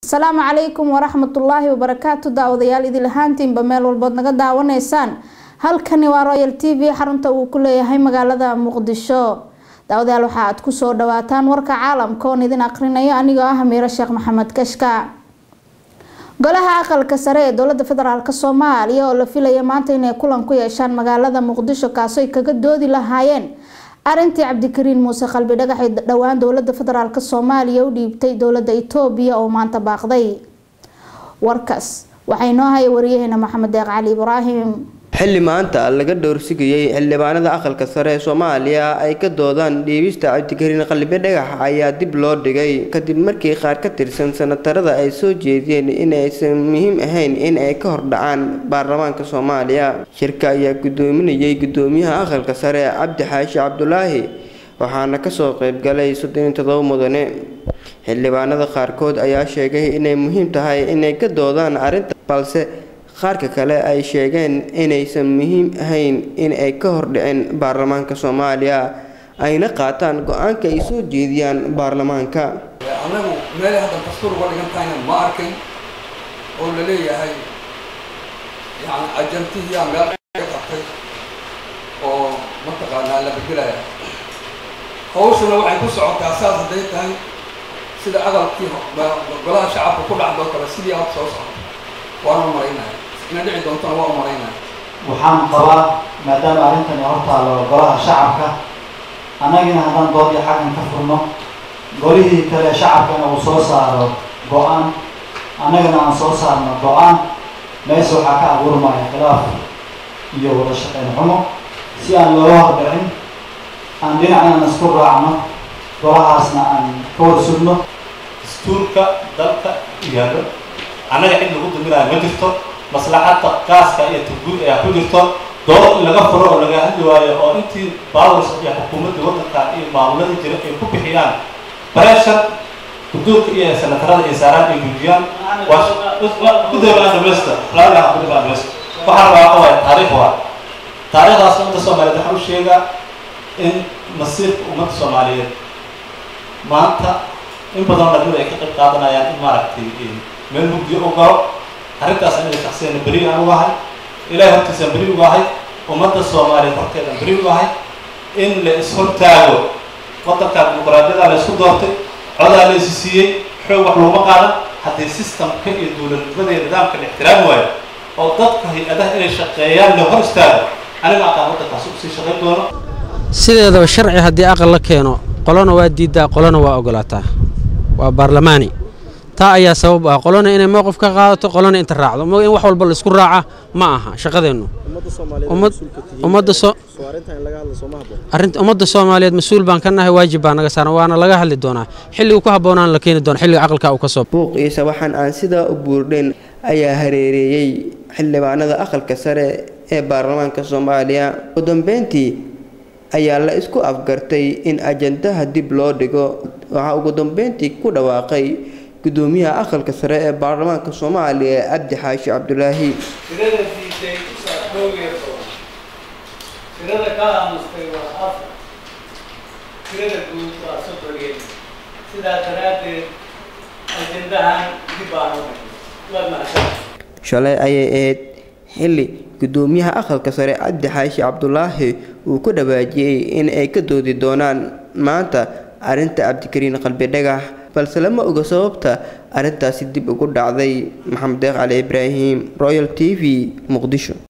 asalaamu calaykum waraxmatullaahi wabarakaatu daawadayaal idil ahaantiinba meel walbood naga daawanaysaan halkani waa royal t v xarunta uu ku leeyahay magaalada muqdisho daawadayaal waxa aad kusoo dhawaataan warka caalamka oon idin aqrinayo anigoo ah miiro sheekh maxamed kashka golaha aqalka sare ee dowlada federaalk soomaaliya oo la filaya maanta inay kulan ku yeeshaan magaalada muqdisho kaasoo ay kaga doodi lahaayeen arintii cabdikariin muuse qalbi dhagaxay dhowaan dowlada federaalk soomaaliya u dhiibtay dowlada itoobiya oo maanta baaqday warkaas waxaa inoo haya wariyaheena maxamed deeq cali ibraahim xilli maanta laga dhowrsigayay xildhibaanada aqalka sare ee soomaaliya ay ka doodaan dhiibista cabdikariin qalbi dhagax ayaa dib loo dhigay kadib markii qaar ka tirsan sanatarada ay soo jeediyeen in aysan muhiim ahayn in ay ka hordhacaan baarlamaanka soomaaliya shirka ayaa gudoominayay gudoomiyaha aqalka sare cabdi xaashi cabdulaahi waxaana kasoo qeybgalay soddoniyo todoba mudane xildhibaanada qaarkood ayaa sheegay inay muhiim tahay inay ka doodaan arrinta balse qaarka kale ay sheegeen inaysan muhiim ahayn in ay ka hordhicin baarlamaanka soomaaliya ayna qaataan go-aanka ay soo jeediyaan baarlamaanka anagu meelay haddan dastuur uga dhigan tahayna ma arkin oo la leeyahay yani ajantihiyaa meel ka qabtay oo mataqaanaa la bedelaya hawshuna waxay ku socotaa saas hadday tahay sida aqalkii golaha shacabka ku dhacdoo kale sidii aad soo socota waana umalaynaya ina dhici doontana waa umalaynaya waxaan qabaa maadaama arrintani hortaalo golaha shacabka annagina haddaan doodii xaggan ka furno golihii kale shacabkana uu soo saaro go-aan annagana aan soo saarno go-aan meesha waxaa ka abuurmaya khilaaf iyo wada shaqayn xumo si aan looga hordhicin aan dhinacnana isku raacno golahaasna aan ka wada sugno dastuurka dalka yaalo annaga cid lagu duminayo ma jirto maslaxadda gaaska iyo turguud ayaa ku jirto dood in laga furo oo laga hadli waayo oo intii bawrs iyo xukuumadda waddanka iyo maamuladii jira ay ku bixiyaan breshar guduurka iyo sanatarada iyo saaraan ay gudiyaan kudabaaamesta laagaha kudabaaamesta waxaa rabaa waay taariikh waa taariikhdaas ummadda soomaaliyeed waxaa u sheegaa in masiirka ummadda soomaaliyeed maanta in badan dhalinyar ay ka qayb qaadanayaan in maaragtay meel mugdiyo u galo arrintaas aniga shaksiyana beri aan u ahay ilahay hortiisaan beri uga ahay ummadda soomaaliyeed horteedaan beri uga ahay in la is-hortaago waddanka dimuqraadiyada la isku doortay codaa la isi siiyey xoog wax looma qaadan haddii systemka iyo dowladnimada iyo nidaamka la ixtiraami waayo oo dadka hay-adaha inay shaqeeyaan la hor istaago aniga aqaan waddankaas usii shaqayn doono sideedaba sharci haddii aqal la keeno qolona waa diiddaa qolona waa ogolaataa waa baarlamaani taa ayaa sabab ah qolona inay mowqif ka qaadato qolona inta raacdo in wax walba la isku raaca ma aha shaqadeennu ummadda soomaaliyeed mas-uul baan ka nahay waajib baa naga saaran waana laga hadli doonaa xilligu ku habboonaan la keeni doona xilliga aqalka uu ka soo buuq iyo sawaxan aan sidaa u buurdhayn ayaa hareereeyey xildhibaanada aqalka sare ee baarlamaanka soomaaliya ugu dambeyntii ayaa la isku afgartay in ajandaha dib loo dhigo waxaa ugu dambeyntii ku dhawaaqay gudoomiyaha aqalka sare ee baarlamaanka soomaaliya cabdi xaashi cabdulaahi tirada diiday dhowr iyo toban tirada ka aamustay waa afar tirada guud waa soddon iyo sidaa daraaddeed ajendahan dib baan u dhigay waa mahadsan shalay ayay ahayd xilli gudoomiyaha aqalka sare cabdi xaashi cabdulaahi uu ku dhawaajiyey in ay ka doodi doonaan maanta arrinta cabdikariin qalbi dhagax balse lama oga sababta arrintaasi dib ugu dhacday maxamed deeq cali ibraahim royal t v muqdisho